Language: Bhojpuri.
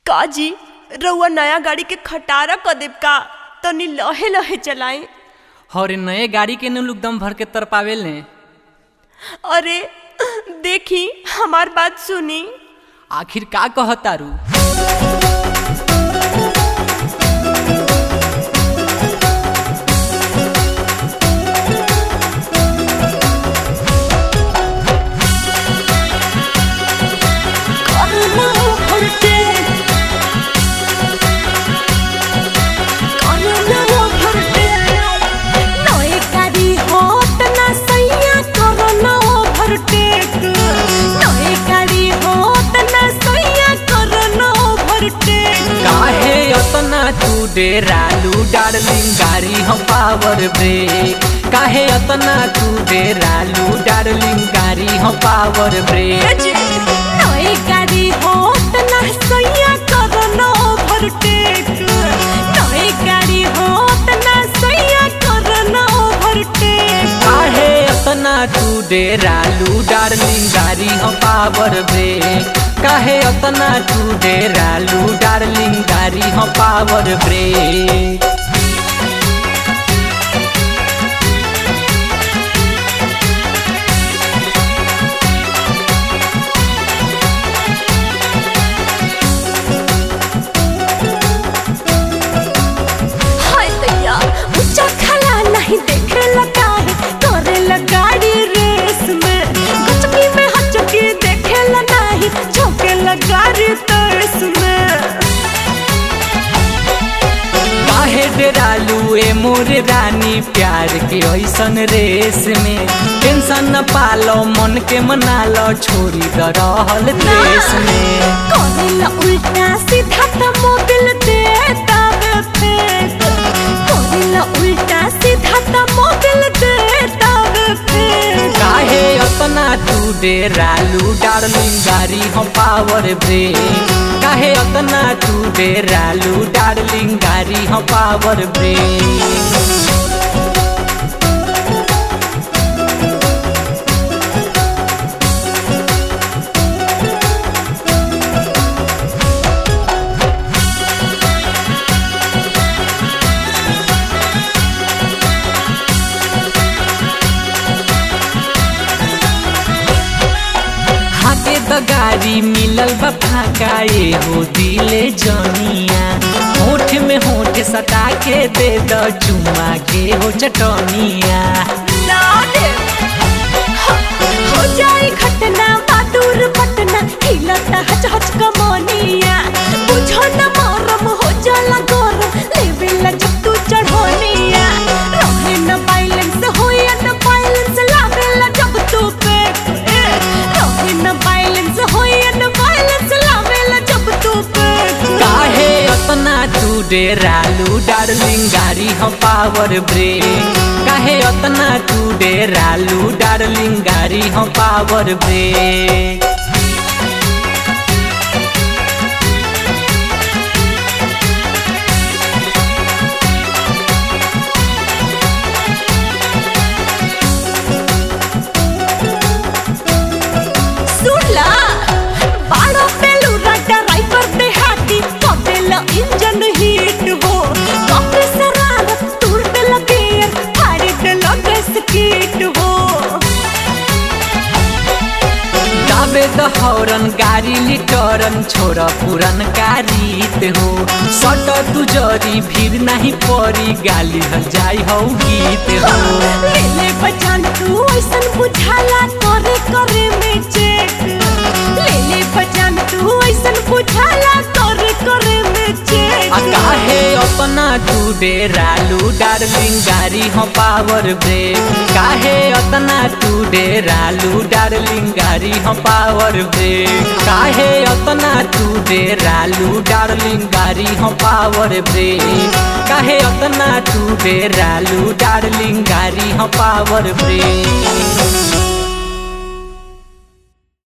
का जी रउआ नया गाड़ी के खटारा क देब का तनी लहे लहे चलाई और नए गाड़ी के नु लोग दम भर के तर पावेल ने अरे देखी हमार बात सुनी आखिर का कहतारू काहे अतना तू डेरालू डार्लिंग गाड़ी हम पावर ब्रेक काहे अतना तू डेरालू डार्लिंग गाड़ी हम पावर ब्रेक काहे अतना तू डेरालू डार्लिंग गाड़ी हम पावर ब्रेक काहे अतना तू डेरालू डार्लिंग गाड़ी हम पावर ब्रेक हाय दैया ऊंचा खला नहीं देखे लगा है करे गाड़ी रेस में गचकी में हचकी देखे ला नहीं झोंके गाड़ी तरस में काहे डेरालू ए मोर रानी प्यार के ऐसन रेस में टेंशन न पालो मन के मना लो छोड़ी द रहल देश में करेला उल्टा सीधा त मोबिल देता वे फेंक करेला उल्टा सीधा त मोबिल देता वे फेंक काहे अतना तू डेरालू डार्लिंग गाड़ी हम पावर ब्रेक काहे अतना तू डेरालू डार्लिंग गाड़ी हम पावर ब्रेक हाथे द गाड़ी मिलल बा फाका ए हो दिले जनिया होठ में होठ सटा के दे द चुमा के हो चटनिया ना दे ह- हो जाए घटना बहादुर पटना हिलता हच हच कमनिया बुझो न मरम हो जाला गरम लेवेला जब तू चढ़ोनिया रहे न बैलेंस होया न बैलेंस लावेला जब तू पे ए, रहे न बैलेंस होया न बैलेंस लावेला जब तू पे काहे अतना तू डेरालू डार्लिंग गाड़ी हम पावर ब्रेक काहे अतना तू डेरालू डार्लिंग गाड़ी हम पावर ब्रेक सुनला बाड़ो पेलू राजा ड्राइवर पे हाथी कपेला इंजन हीट हो कपे शरारत टूर पे लगे फाड़ी पे लगे स्कीट हो दाबे द हौरन गाड़ी लिटरन छोड़ पुरन रीत हो सट तू जरी भीड़ नहीं पड़ी गाली हल जाई हो गीत हो ले ले बजान तू ऐसन बुझाला करे करे में चेक ले ले बजान तू ऐसन बुझाला करे करे में चेक आ काहे अपना तू डेरालू डार्लिंग गाड़ी हम पावर ब्रेक काहे अतना तू डेरालू डार्लिंग गाड़ी हम पावर ब्रेक काहे अतना तू डेरालू डार्लिंग गाड़ी हम पावर ब्रेक काहे अतना तू डेरालू डार्लिंग गाड़ी हम पावर ब्रेक